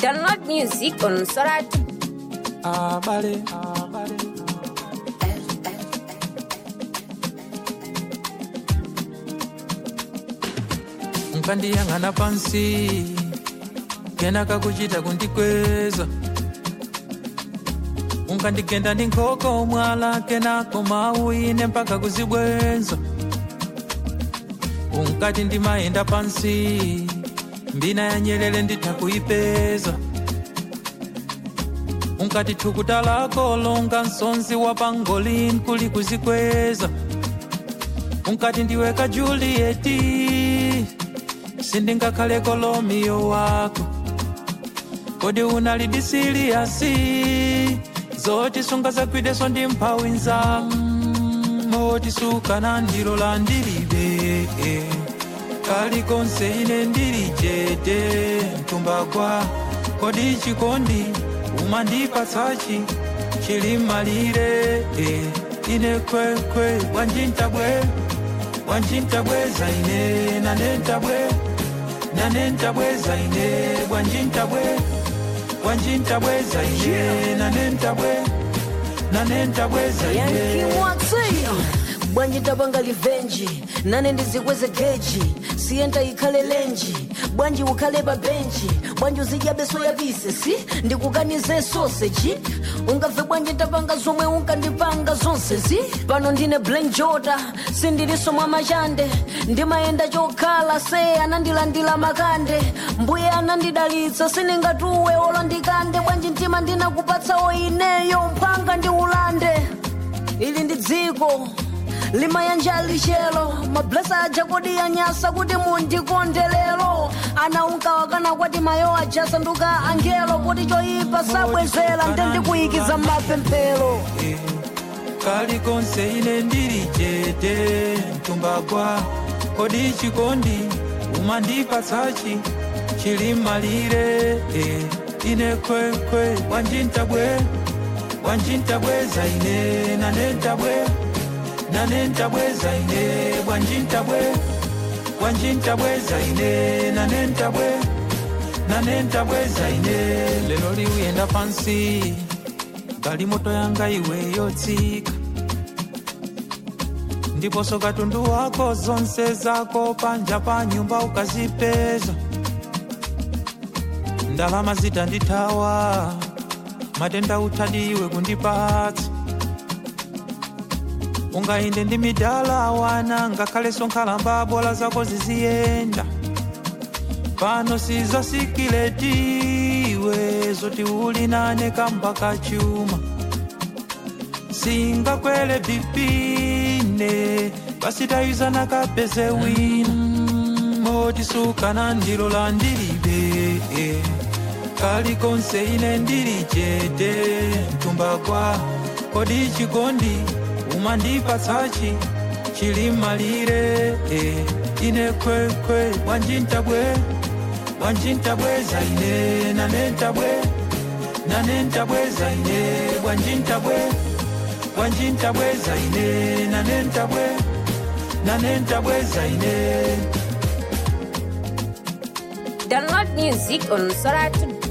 Download music on Soratu. abale abale nkandiyang'ana pansi kenaka kuchita kundikweza unkandigenda ndi nkhoko mwala kenako mawu ine mpaka kuzibwenza unkati ndimayenda pansi mbina ya nyelele nditha kuipeza unkati thukuta lako longa msonzi wa pangolin kuli kuzikweza unkati ndiweka julieti sindingakhale kolomiyo wako kodi unalidisiliasi zoti sunga zagwideso ndi mphawi nzako moti sukana ndilo la ndilibe kalikonse ine ndili chete mtumbagwa kodi chikondi umandipatsachi chili malire eh, ine kwekwe wanjintabwe wanjintabweza ine nanentabwe nanentabweza ine wanjintabwe wanjintabweza ine nanentabwe nanentabweza ine yankimwatseya bwanji tapanga livenji nane ndizikweze geji siyenta ikhale lenji bwanji ukhale pa benji bwanji uzidya beso yapise si ndikukanize soseji ungabve bwanji tapanga zomwe unkandipanga zonse si pano ndine blank jota sindiliso mwa machande ndimayenda chokhala se anandilandira makande mbuye anandidalitsa sindingatuwe olo ndikande bwanji mtima ndinakupatsawo ineyo mphanga ndi ulande ili ndi dziko limayanja lixelo mablesa aja kodi yanyasa kuti mundikondelero ana unkawakana kwati mayo aja sanduka angelo kuti choyipa sabwezera nde ndikuyikiza mapemphero kalikonse ine ndili chete mtumbagwa kodi chikondi umandipatsachi chili malire eh, ine kwekwe wanjintabwe wanjintabweza ine nanentabwe nanentabweza ine wanjintabwe wanjintabweza ine nanentabwe nanentabweza ine lero liuyenda pansi galimoto yanga iwe yotsika ndiponso katundu wako zonse zako panja pa nyumba ukazipeza ndalama zitandithawa matenda uthadiwe kundipatsa ungainde ndi midala wana ngakhalenso nkhalamba bola zako ziziyenda pano sizasikiletiwe zoti uli nane kamba kachuma singakwele bipine pasitayizana kapeze wina moti sukana ndilo la ndilibe kalikonse ine ndili chete mtumbagwa kodi chikondi umandipatsachi chili malire eh, ine kwekwe wanjintabwe wanjintabweza ine nanentabwe nanentabweza ine wanjintabwe wanjintabweza ine nanentabwe nanentabweza ine Download music on Soratu.